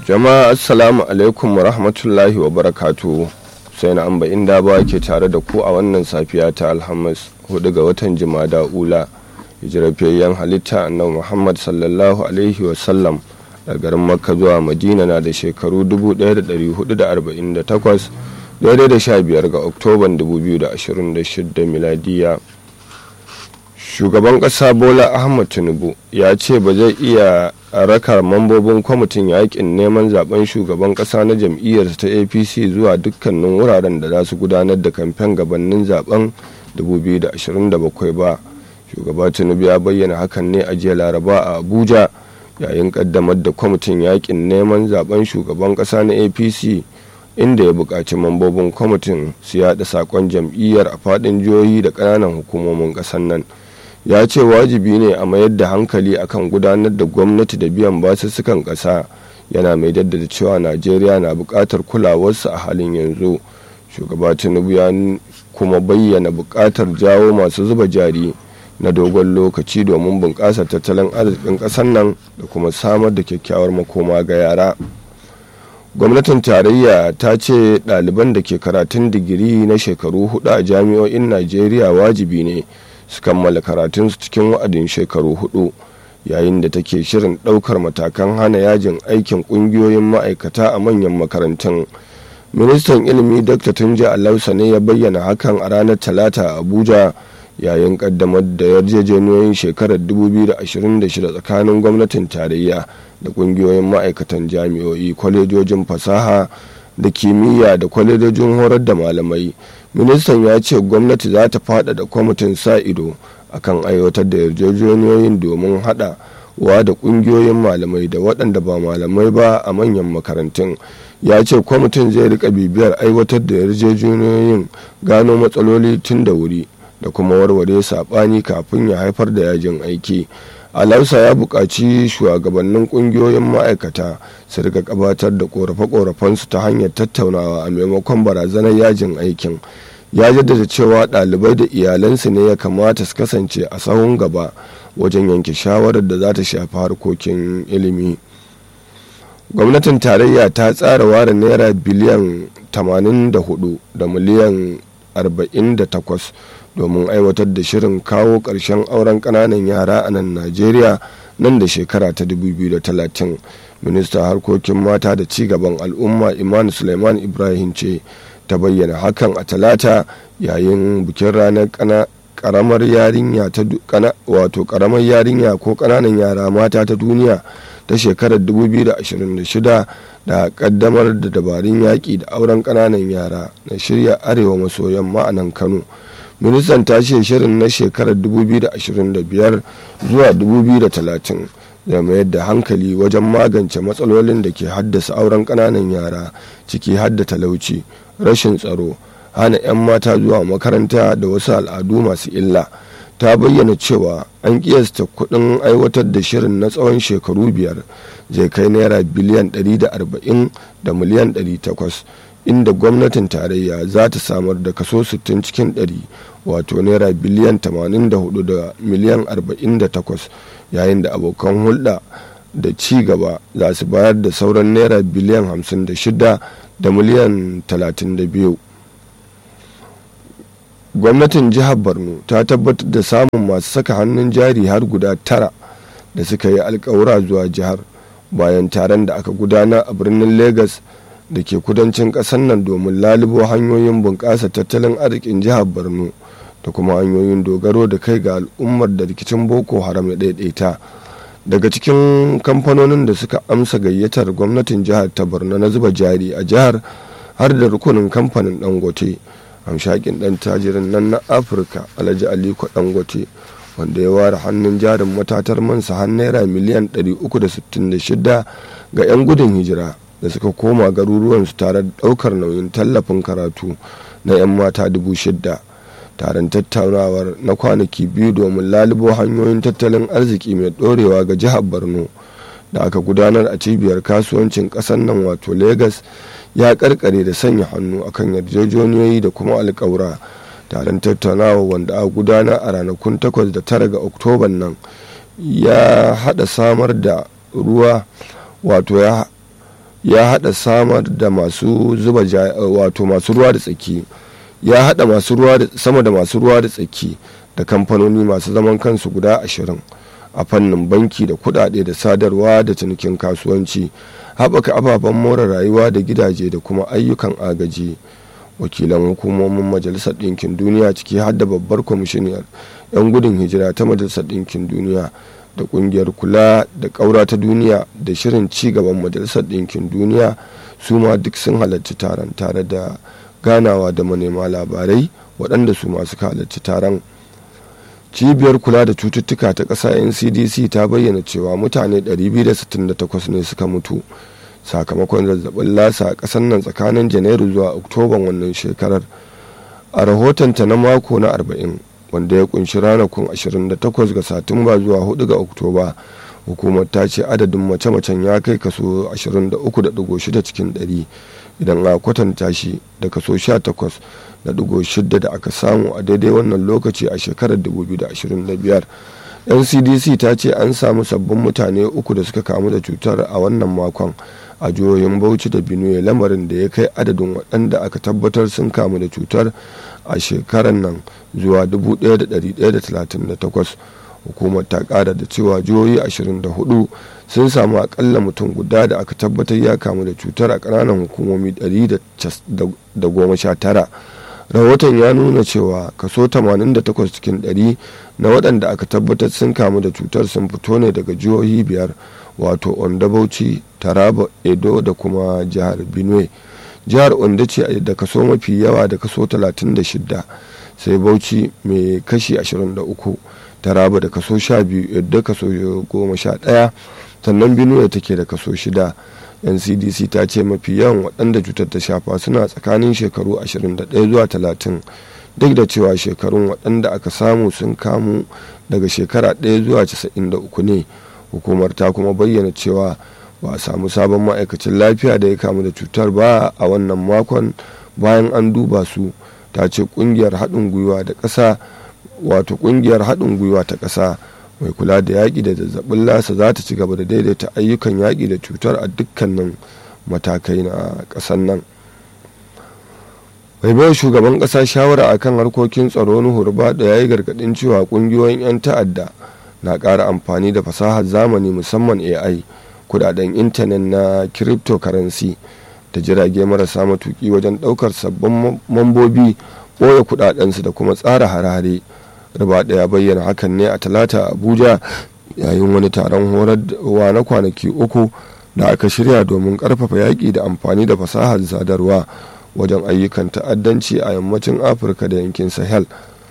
jama'a assalamu alaikum wa rahmatullahi wa barakatu sai na amba inda ba ke tare da ku a wannan safiya ta alhamis hudu ga watan jimada ula hijirafiyayyen halitta annabi muhammad sallallahu alaihi wasallam da garin makka zuwa madina na da shekaru 1448 daidai da 15 ga oktoban 2026 miladiya shugaban kasa bola ahmad tinubu ya ce ba zai iya raka mambobin kwamitin yakin neman zaben shugaban kasa na jam'iyyarsa ta apc zuwa dukkanin wuraren da za su gudanar da kamfen gabanin zaben 2027 ba shugaba tinubu ya bayyana hakan ne a jiya laraba a abuja yayin kaddamar da kwamitin yakin neman zaben shugaban kasa na apc inda ya buƙaci mambobin kwamitin su yada saƙon jam'iyyar a faɗin jihohi da ƙananan hukumomin ƙasar nan ya ce wajibi ne a mayar da hankali akan gudanar da gwamnati da biyan basussukan ƙasa yana mai daddada cewa najeriya na buƙatar kulawarsa a halin yanzu shugaba tinubu ya kuma bayyana buƙatar jawo masu zuba jari na dogon lokaci domin bunƙasa tattalin arzikin ƙasar nan da kuma samar da kyakkyawar makoma ga yara gwamnatin tarayya ta ce ɗaliban da ke karatun digiri na shekaru hudu a jami'o'in najeriya wajibi ne su kammala karatunsu cikin wa'adin shekaru hudu yayin da take shirin ɗaukar matakan hana yajin aikin ƙungiyoyin ma'aikata a manyan makarantun ministan ilimi dr tunji alausa ne ya bayyana hakan a ranar talata a abuja yayin kaddamar da yarjejeniyoyin shekarar 2026 tsakanin gwamnatin tarayya da kungiyoyin ma'aikatan jami'o'i kwalejojin fasaha da kimiyya da kwalejojin horar da malamai ministan ya ce gwamnati za ta faɗaɗa kwamitin sa ido akan aiwatar da yarjejeniyoyin domin haɗa wa da ƙungiyoyin malamai da waɗanda ba malamai ba a manyan makarantun ya ce kwamitin zai rika bibiyar aiwatar da yarjejeniyoyin gano matsaloli tun da wuri da kuma warware saɓani kafin ya haifar da yajin aiki alausa ya buƙaci shugabannin ƙungiyoyin ma'aikata su rika gabatar da ƙorafe-ƙorafensu ta hanyar tattaunawa a maimakon barazanar yajin aikin ya jaddada cewa ɗalibai da iyalansu ne ya kamata su kasance a sahun gaba wajen yanke shawarar da za ta shafi harkokin ilimi gwamnatin tarayya ta tsara ware naira biliyan 84 da miliyan 48 domin aiwatar da shirin kawo ƙarshen auren ƙananan yara a nan najeriya nan da shekara ta 2030 minista harkokin mata da ci gaban al'umma iman suleiman ibrahim ce ta bayyana hakan a talata yayin bikin ranar karamar yarinya ta wato karamar yarinya ko ƙananan yara mata ta duniya ta shekarar 2026 da kaddamar da dabarun yaƙi da auren ƙananan yara na shirya arewa maso yamma a nan kano ministan ta ce shirin na shekarar 2025 zuwa 2030 zai mayar da hankali wajen magance matsalolin da ke haddasa auren ƙananan yara ciki hadda talauci rashin tsaro hana 'yan mata zuwa makaranta da wasu al'adu masu illa ta bayyana cewa an kiyasta kudin aiwatar da shirin na tsawon shekaru biyar zai kai naira biliyan 140 da miliyan 800 inda gwamnatin tarayya za ta samar da kaso 60 cikin 100 wato naira biliyan 84 da miliyan 48 yayin da abokan hulɗa da ci gaba za su bayar da sauran naira biliyan 56 da miliyan 32 gwamnatin jihar borno ta tabbatar da samun masu saka hannun jari har guda tara da suka yi alkawura zuwa jihar bayan taron da aka gudana a birnin lagos da ke kudancin ƙasar nan domin lalubo hanyoyin bunƙasa tattalin arzikin jihar borno da kuma hanyoyin dogaro da kai ga al'ummar da rikicin boko haram ya ɗaiɗaita daga cikin kamfanonin da suka amsa gayyatar gwamnatin jihar ta borno na zuba jari a jihar har da rukunin kamfanin dangote hamshakin dan tajirin nan na afirka alhaji aliko dangote wanda ya ware hannun jarin matatar mansa har naira miliyan 366 ga 'yan gudun hijira da suka koma garuruwansu tare da daukar nauyin tallafin karatu na 'yan mata dubu shidda taron tattaunawar na kwanaki biyu domin lalubo hanyoyin tattalin arziki mai dorewa ga jihar borno da aka gudanar a cibiyar kasuwancin ƙasar nan wato lagos ya karkare da sanya hannu akan yarjejeniyoyi da kuma alkawura taron tattaunawa wanda a gudana a ranakun 8 da 9 ga oktoban nan ya hada samar da ruwa wato ya ya hada samar da masu zuba wato masu ruwa da tsaki ya hada masu ruwa da sama da masu ruwa da tsaki da kamfanoni masu zaman kansu guda ashirin a fannin banki da kudade da sadarwa da cinikin kasuwanci haɓaka ababen more rayuwa da gidaje da kuma ayyukan agaji wakilan hukumomin majalisar ɗinkin duniya ciki har da babbar kwamishiniyar 'yan gudun hijira ta majalisar ɗinkin duniya da ƙungiyar kula da ƙaura ta duniya da shirin ci gaban majalisar ɗinkin duniya su ma duk sun halarci taron tare da ganawa da manema labarai waɗanda su masu halarci taron cibiyar kula da cututtuka ta ƙasa ncdc ta bayyana cewa mutane 268 ne suka mutu sakamakon zazzabin lasa a ƙasar nan tsakanin janairu zuwa oktoban wannan shekarar a rahotonta na mako na 40 wanda ya kunshi ranakun 28 ga satumba zuwa 4 ga oktoba hukumar ta ce adadin mace-macen ya kai kaso 23.6 cikin 100 idan a kwatanta shi da kaso 18.6 da aka samu a daidai wannan lokaci a shekarar 2025 ncdc ta ce an samu sabbin mutane uku da suka kamu da cutar a wannan makon a jihohin bauchi da benue lamarin da ya kai adadin waɗanda aka tabbatar sun kamu da cutar a shekarar nan zuwa 1138 hukumar ta kara da cewa jihohi 24 sun samu akalla mutum guda da aka tabbatar ya kamu da cutar a ƙananan hukumomi 119 rahoton ya nuna cewa kaso 88 cikin 100 na waɗanda aka tabbatar sun kamu da cutar sun fito ne daga jihohi biyar wato onda bauchi taraba edo da kuma jihar benue jihar onda ce da kaso mafi yawa da kaso 36 sai bauchi mai kashi 23 taraba da kaso 12 yadda kaso 11 sannan benue take da kaso 6 ncdc ta ce mafi yawan waɗanda cutar ta shafa suna tsakanin shekaru 21 zuwa 30 duk da cewa shekarun waɗanda aka samu sun kamu daga shekara 1 zuwa 93 ne hukumar ta kuma bayyana cewa ba a samu sabon ma'aikacin lafiya da ya kamu da cutar ba a wannan makon bayan an duba su ta ce kungiyar haɗin gwiwa da ƙasa wato kungiyar haɗin gwiwa ta ƙasa mai kula da yaƙi da zazzabin lasa za ta ci gaba da daidaita ayyukan yaƙi da cutar a dukkanin matakai na ƙasar nan mai bai shugaban ƙasa shawara akan harkokin tsaro nuhur da ya yi gargaɗin cewa ƙungiyoyin 'yan ta'adda na ƙara amfani da fasahar zamani musamman ai kudaden intanet na cryptocurrency da jirage marasa matuki wajen ɗaukar sabbin mambobi ɓoye kudadensu da kuma tsara harare riba ya bayyana hakan ne a talata abuja yayin wani taron horarwa na kwanaki uku da aka shirya domin karfafa yaƙi da amfani da fasahar sadarwa wajen ayyukan ta'addanci a yammacin afirka da yankin sahel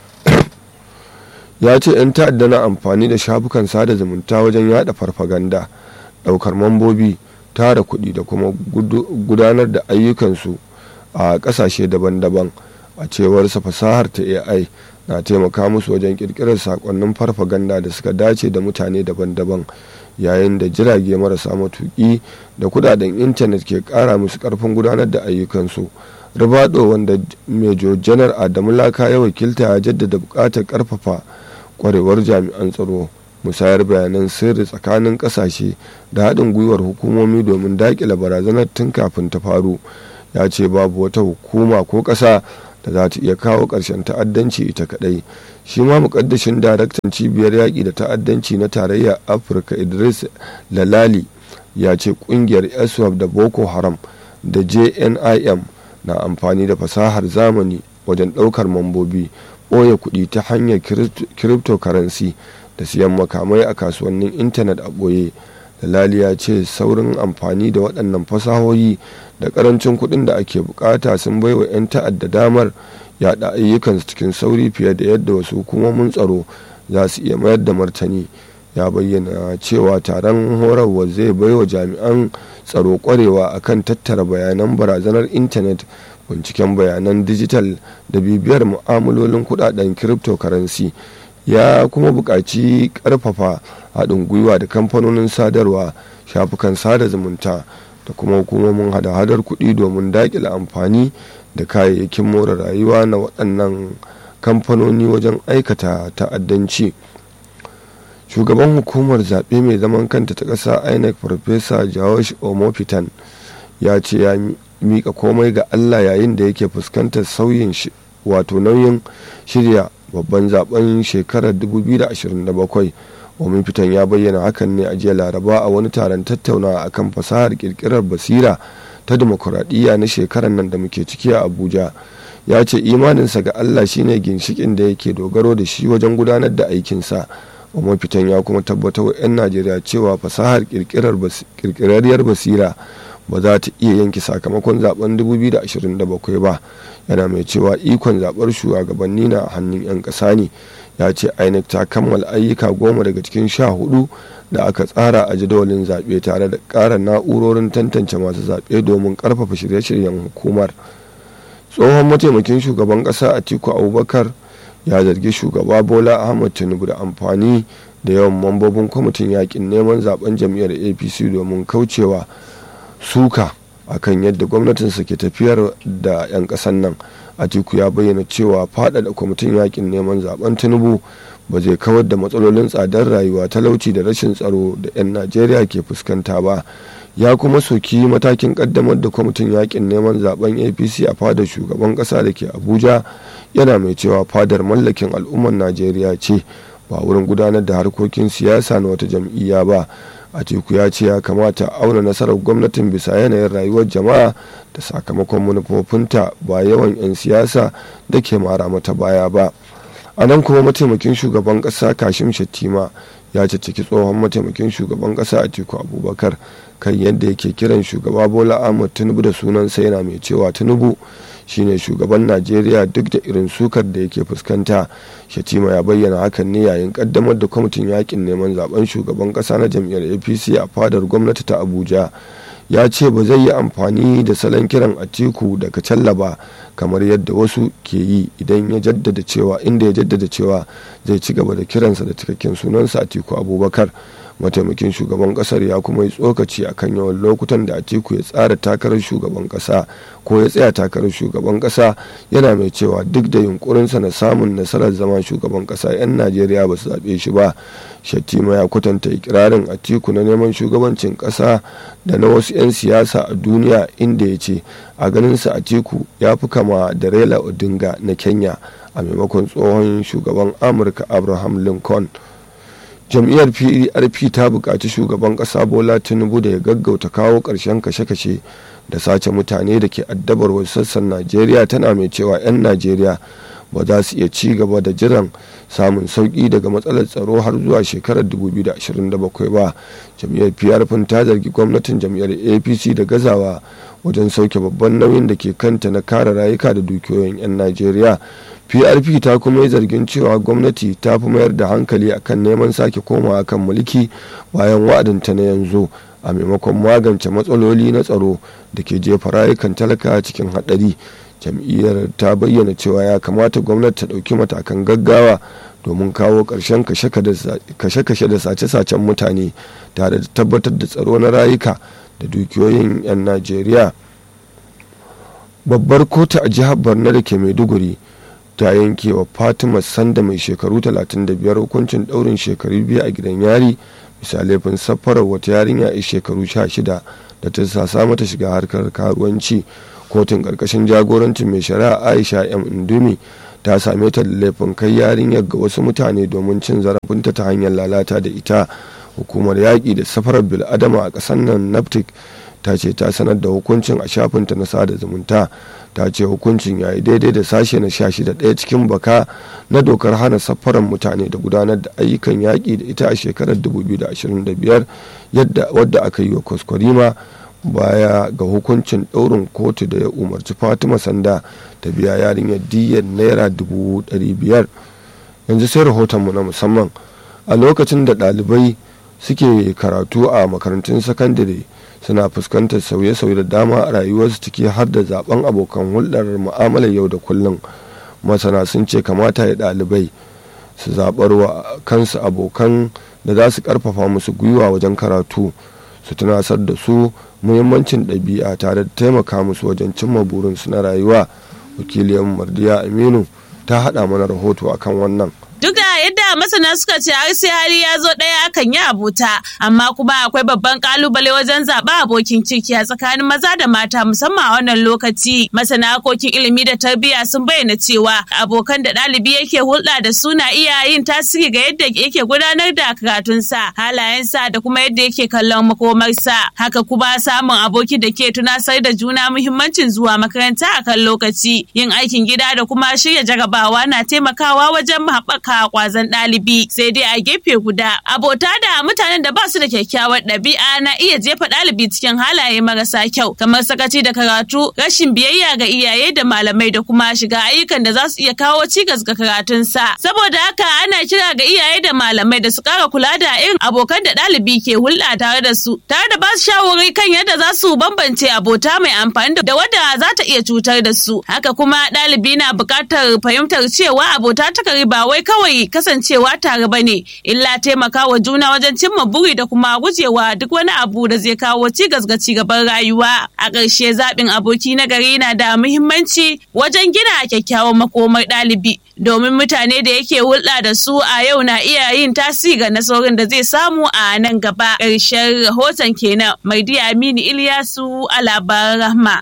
ya ce 'yan ta'adda na amfani da shafukan sada zumunta wajen yada farfaganda daukar mambobi tara kuɗi da kuma gudanar da ayyukansu a ƙasashe daban-daban a cewarsa fasahar ta ai na taimaka musu wajen kirkirar sakonnin farfaganda da suka dace da mutane daban-daban yayin da jirage marasa matuƙi da kudaden intanet ke ƙara musu ƙarfin gudanar da ayyukansu ribado wanda major janar adamu laka ya wakilta ya jaddada buƙatar ƙarfafa kwarewar jami'an tsaro musayar bayanan sirri tsakanin ƙasashe da haɗin gwiwar hukumomi domin daƙile barazanar tun kafin ta faru ya ce babu wata hukuma ko ƙasa da za ta iya kawo ƙarshen ta'addanci ita kaɗai shi ma muƙaddashin daraktan cibiyar yaƙi da ta'addanci na tarayyar afirka idris lalali ya ce ƙungiyar iswap da boko haram da jnim na amfani da fasahar zamani wajen ɗaukar mambobi ɓoye kuɗi ta hanyar cryptocurrency da siyan makamai a kasuwannin intanet a ɓoye dalali ya ce saurin amfani da waɗannan fasahohi da ƙarancin kuɗin da ake bukata sun baiwa 'yan ta'adda damar yaɗa ayyukansu cikin sauri fiye da yadda wasu hukumomin tsaro za su iya mayar da martani ya bayyana cewa taron horarwa zai baiwa jami'an tsaro kwarewa akan tattara bayanan barazanar intanet binciken bayanan dijital da bibiyar mu'amalolin kudaden cryptocurrency ya kuma buƙaci ƙarfafa haɗin gwiwa da kamfanonin sadarwa shafukan sada zumunta da kuma hukumomin hada-hadar kuɗi domin daƙile amfani da kayayyakin more rayuwa na waɗannan kamfanoni wajen aikata ta'addanci shugaban hukumar zaɓe mai zaman kanta ta ƙasa inec farfesa jawash omofitan ya ce ya mika komai ga allah yayin da yake fuskantar sauyin wato nauyin shirya babban zaben shekarar 2027 omin fitan ya bayyana hakan ne a jiya laraba a wani taron tattaunawa akan fasahar kirkirar basira ta demokuraɗiyya na shekarar nan da muke ciki a abuja ya ce imaninsa ga allah shine ginshikin da yake dogaro da shi wajen gudanar da aikinsa omin fitan ya kuma tabbatar wa 'yan najeriya cewa fasahar kirkirarriyar basira ba za ta iya yanke sakamakon zaben 2027 ba yana mai cewa ikon zaɓar shugabanni na hannun 'yan ƙasa ne ya ce inec ta kammala ayyuka goma daga cikin sha hudu da aka tsara a jadawalin zaɓe tare da ƙara na'urorin tantance masu zaɓe domin ƙarfafa shirye-shiryen hukumar tsohon mataimakin shugaban ƙasa atiku abubakar ya zargi shugaba bola ahmad tinubu da amfani da yawan mambobin kwamitin yakin neman zaben jam'iyyar apc domin kaucewa suka akan yadda gwamnatinsa ke tafiyar da 'yan ƙasan nan atiku ya bayyana cewa faɗaɗa kwamitin yakin neman zaben tinubu ba zai kawar da matsalolin tsadar rayuwa talauci da rashin tsaro da 'yan najeriya ke fuskanta ba ya kuma soki matakin kaddamar da kwamitin yakin neman zaben apc a fadar shugaban kasa da ke abuja yana mai cewa fadar mallakin al'ummar najeriya ce ba wurin gudanar da harkokin siyasa na wata jam'iyya ba atiku ya ce ya kamata auna nasarar gwamnatin bisa yanayin rayuwar jama'a da sakamakon manufofinta ba yawan 'yan siyasa da ke mara mata baya ba a nan kuma mataimakin shugaban kasa kashim shattima ya cicciki tsohon mataimakin shugaban kasa atiku abubakar kan yadda yake kiran shugaba bola ahmad tinubu da sunansa yana mai cewa tinubu shine shugaban najeriya duk da irin sukar da yake fuskanta shatima ya bayyana hakan ne yayin kaddamar da kwamitin yakin neman zaben shugaban kasa na jam'iyyar apc a fadar gwamnati ta abuja ya ce ba zai yi amfani da salon kiran atiku daga ba kamar yadda wasu ke yi idan ya jaddada cewa inda ya jaddada cewa zai ci gaba da kiransa da cikakken sunansa atiku abubakar mataimakin shugaban kasar ya kuma yi tsokaci akan yawan lokutan da atiku ya tsara takarar shugaban kasa ko ya tsaya takarar shugaban kasa yana mai cewa duk da yunkurinsa na samun nasarar zama shugaban kasa 'yan najeriya ba su zaɓe shi ba shattima ya kwatanta ikirarin atiku na neman shugabancin kasa da na wasu 'yan siyasa a duniya inda ya ce a ganinsa atiku ya fi kama da raila odinga na kenya a maimakon tsohon shugaban amurka abraham lincoln jam'iyyar prp ta buƙaci shugaban ƙasa bola tinubu da ya gaggauta kawo ƙarshen kashe-kashe da sace mutane da ke addabar wasu sassan najeriya tana mai cewa 'yan najeriya ba za su iya ci gaba da jiran samun sauƙi daga matsalar tsaro har zuwa shekarar 2027 ba jam'iyyar prp ta zargi gwamnatin jam'iyyar apc da gazawa wajen sauke babban nauyin da ke kanta na kare rayuka da dukiyoyin 'yan najeriya prp ta kuma yi zargin cewa gwamnati ta fi mayar da hankali akan neman sake komawa kan mulki bayan wa'adinta na yanzu a maimakon magance matsaloli na tsaro da ke jefa rayukan talaka cikin haɗari jam'iyyar ta bayyana cewa ya kamata gwamnati ta ɗauki matakan gaggawa domin kawo ƙarshen kashe-kashe da sace-sacen mutane tare da tabbatar da tsaro na rayuka da dukiyoyin 'yan najeriya babbar kotu a jihar borno da ke maiduguri ta yanke wa fatima sanda mai shekaru 35 hukuncin daurin shekaru biyu a gidan yari bisa laifin safarar wata yarinya a shekaru 16 da ta sasa mata shiga harkar karuwanci kotun karkashin jagorancin mai shari'a aisha m indumi ta same ta da laifin kai yarinyar ga wasu mutane domin cin zarafinta ta hanyar lalata da ita hukumar yaƙi da safarar bil'adama a ƙasar nan naptic ta ce ta sanar da hukuncin a shafinta na sada zumunta ta ce hukuncin ya yi daidai da sashe na sha shida ɗaya cikin baka na dokar hana safaran mutane da gudanar da ayyukan yaƙi da ita a shekarar 2025 yadda wadda aka yi wa kwaskwarima baya ga hukuncin ɗaurin kotu da ya umarci fatima sanda ta biya yarinyar diyyar naira dubu biyar yanzu sai rahotonmu na musamman a lokacin da ɗalibai suke karatu a makarantun sakandare suna fuskantar sauye-sauye da dama a rayuwarsu ciki har da zaben abokan hulɗar mu'amalar yau da kullum masana sun ce kamata ya ɗalibai su zaɓar wa kansu abokan da za su ƙarfafa musu gwiwa wajen karatu su tunasar da su muhimmancin ɗabi'a tare da taimaka musu wajen cimma burinsu na rayuwa wakiliyar mardiya aminu ta haɗa mana rahoto akan wannan Duk da yadda masana suka ce har sai hali ya zo ɗaya akan yi abota amma kuma akwai babban kalubale wajen zaɓa abokin ciki a tsakanin maza da mata musamman a wannan lokaci masana harkokin ilimi da tarbiyya sun bayyana cewa abokan da ɗalibi yake hulɗa da su na iya yin tasiri ga yadda yake gudanar da karatunsa halayensa da kuma yadda yake kallon makomarsa haka kuma samun aboki da ke tunasar da juna muhimmancin zuwa makaranta a kan lokaci yin aikin gida da kuma shirya jarabawa na taimakawa wajen haɓaka kwazon ɗalibi sai dai a gefe guda abota da mutanen da ba su da kyakkyawar ɗabi'a na iya jefa ɗalibi cikin halaye marasa kyau kamar sakaci da karatu rashin biyayya ga iyaye da malamai da kuma shiga ayyukan da za su iya kawo cigas ga karatunsa saboda haka ana kira ga iyaye da malamai da su ƙara kula da irin abokan da ɗalibi ke hulɗa tare da su tare da ba su shawarwari kan yadda za su bambance abota mai amfani da wadda za ta iya cutar da su haka kuma ɗalibi na buƙatar fahimtar cewa abota ta kari ba wai kawai kasancewa tare ba ne illa taimakawa juna wajen cimma buri da kuma gujewa duk wani abu da zai kawo cigas ga cigaban rayuwa a ƙarshe zaɓin aboki na gari na da muhimmanci wajen gina kyakkyawan makomar ɗalibi domin mutane da yake hulɗa da su a yau na iya yin tasiri ga nasarorin da zai samu a nan gaba ƙarshen rahoton kenan mai aminu iliyasu a labaran rahma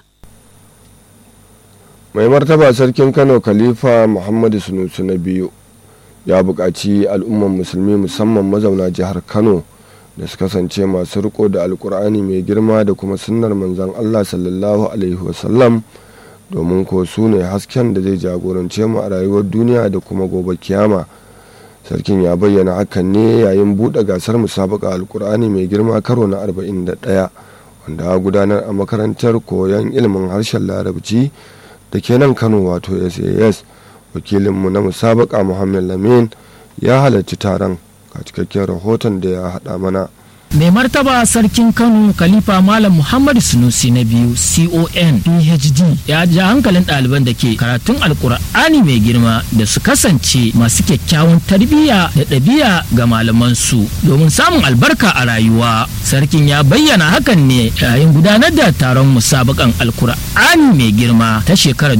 mai martaba sarkin kano khalifa muhammadu sunusu na biyu ya buƙaci al'umman musulmi musamman mazauna jihar kano da su kasance masu riko da alkur'ani mai girma da kuma sunnar manzon allah sallallahu alaihi wasallam domin ko su ne hasken da zai jagorance mu a rayuwar duniya da kuma gobe kiyama sarkin ya bayyana hakan ne yayin buɗe gasar musabaka alkur'ani mai girma karo na 41 wanda gudanar a makarantar koyon ilimin harshen larabci da ke nan kano wato sas wakilinmu na musabaka muhammad lamin ya halarci taron ga cikakken rahoton da ya haɗa mana mai martaba sarkin kano khalifa malam muhammadu sunusi na biyu con phd ya ja hankalin ɗaliban da ke karatun alkur'ani mai girma da su kasance masu kyakkyawan tarbiyya da ɗabi'a ga malamansu domin samun albarka a rayuwa sarkin ya bayyana hakan ne yayin gudanar da taron musabakan alkur'ani mai girma ta shekarar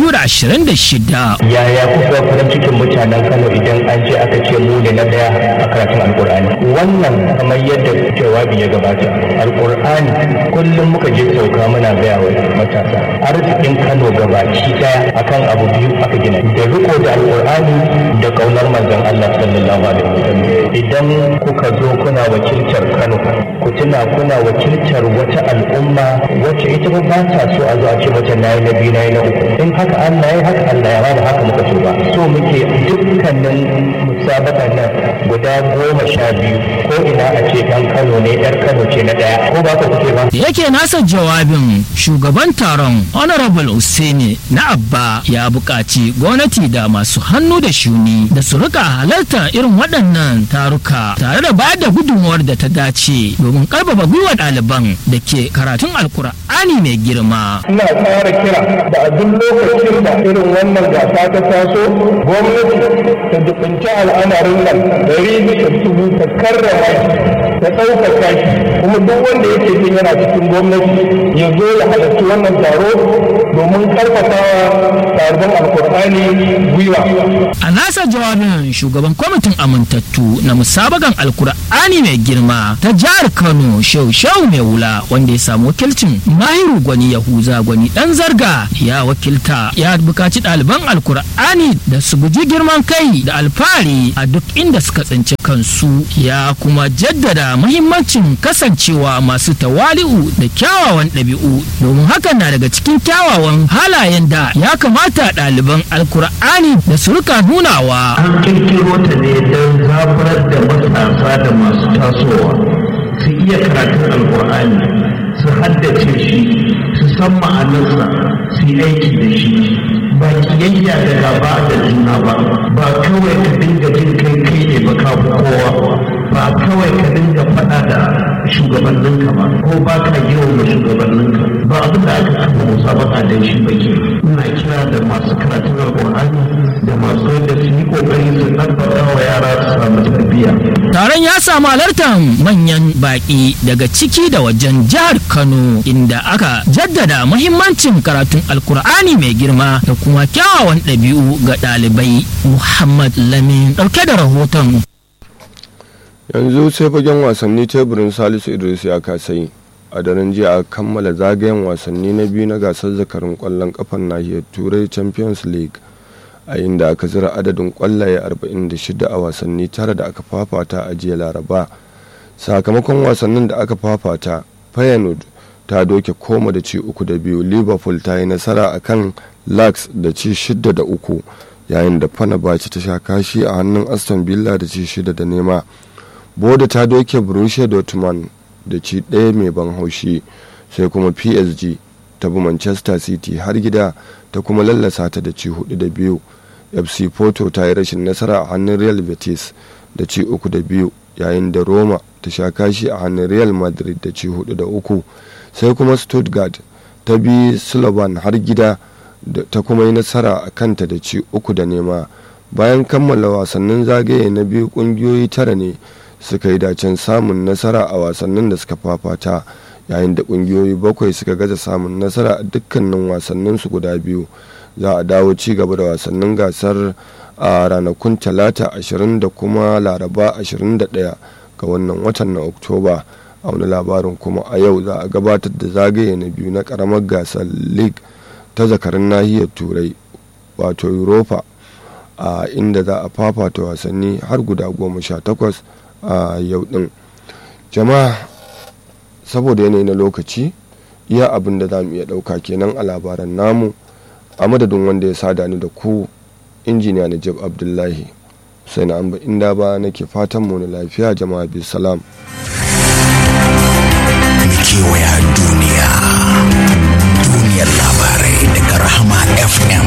2026 yaya kuka farin cikin mutanen kano idan an ce aka ce mu ne na daya a karatun alkur'ani wannan kamar yadda jawabi ya gabata alkur'ani kullum muka je sauka muna gaya wa matasa arzikin kano gabaki daya akan abu biyu aka gina da riko da alkur'ani da kaunar manzon Allah sallallahu alaihi wasallam idan kuka zo kuna wakiltar kano ku tuna kuna wakiltar wata al'umma wacce ita ba ba ta so a zo a ce mata nayi na biyu nayi na uku in haka Allah ya haka Allah ya ba haka muka so ba so muke dukkanin musabakan nan guda goma sha biyu ko ina a ce dan Kano ne yar Kano ce na daya ko ba ka kuke ba da yake nasa jawabin shugaban taron honorable Usaini na abba ya buƙaci gwamnati da masu hannu da shuni da su rika halarta irin waɗannan taruka tare da bayar da gudunmuwar da ta dace domin ƙarfafa gwiwa ɗaliban da ke karatun alkur'ani mai girma ina tsara kira da a duk lokacin da irin wannan gasa ta taso gwamnati ta dubinci al'amarin nan dari bisa dubu ta karrama ta ɗaukaka shi kuma duk wanda yake jin yana cikin gwamnati ya zo ya halarci wannan taro domin karfafawa taron alkur'ani gwiwa a nasa jawabin shugaban kwamitin amintattu na musabagan alkur'ani mai girma ta jihar kano shau shau mai wula wanda ya samu wakilcin mahiru gwani yahuza gwani dan zarga ya wakilta ya bukaci ɗaliban alkur'ani da su guji girman kai da alfahari a duk inda suka tsinci kansu ya kuma jaddada mahimmancin kasancewa masu tawali'u da kyawawan ɗabi'u domin hakan na daga cikin kyawawan halayen da ya kamata ɗaliban alkur'ani da su rika nunawa an kirkiro ta ne don zaburar da matasa da masu tasowa su iya karatun alkur'ani su haddace shi su san ma'anarsa su yi aiki da shi ba kiyayya da gaba da juna ba ba kawai ka dinga jin kai kai ne ba ka kowa ba kawai ka dinga faɗa da shugabanninka ba ko ba ka girma shugabanninka ba abin da aka kafa musabaka da shi ba ke ina kira da masu karatun alƙur'ani da masu yadda su yi ƙoƙari su ɗabbaka wa yara su samu tarbiyya Taron ya samu halartar manyan baƙi daga ciki da wajen jihar Kano inda aka jaddada muhimmancin karatun Alkur'ani mai girma da kuma kyawawan ɗabi'u ga ɗalibai Muhammad Lamin ɗauke da rahoton. yanzu sai fagen wasanni teburin salisu idris ya kasai a daren jiya a kammala zagayen wasanni na biyu na gasar zakarin kwallon kafar nahiyar turai champions league a inda aka zira adadin kwallaye 46 a wasanni tara da aka fafata a jiya laraba sakamakon wasannin da aka fafata feyenoord ta doke koma da ci uku da biyu liverpool ta yi nasara a kan lax da ci shida da uku yayin da fenerbahce ta sha kashi a hannun aston villa da ci shida da nema boda ta doke borussia dortmund da ci ɗaya mai ban haushi sai kuma psg ta bi manchester city har gida ta kuma lallasa ta da ci hudu da biyu fc porto ta yi rashin nasara a hannun real betis da ci uku da biyu yayin da roma ta sha kashi a hannun real madrid da ci hudu da uku sai kuma stuttgart ta bi slovan har gida ta kuma yi nasara a kanta da ci uku da nema bayan kammala wasannin zagaye na biyu kungiyoyi tara ne suka yi dacen samun nasara a wasannin da suka fafata yayin da kungiyoyi bakwai suka gaza samun nasara a dukkanin wasannin su guda biyu za a dawo ci gaba da wasannin gasar a ranakun talata 20 da kuma laraba 21 ga wannan watan na oktoba a wani labarin kuma a yau za a gabatar da zagaye na biyu na karamar gasar league ta zakarin nahiyar turai wato europa a inda za a fafata wasanni har guda goma sha takwas a yau din jama'a saboda yanayi na lokaci iya abin da za mu iya ɗauka kenan a labaran namu a madadin wanda ya sada ni da ku injiniya najib abdullahi sai na amba inda ba nake fatan mu na lafiya jama'a bi salam kewaya duniya duniyar labarai daga rahama fm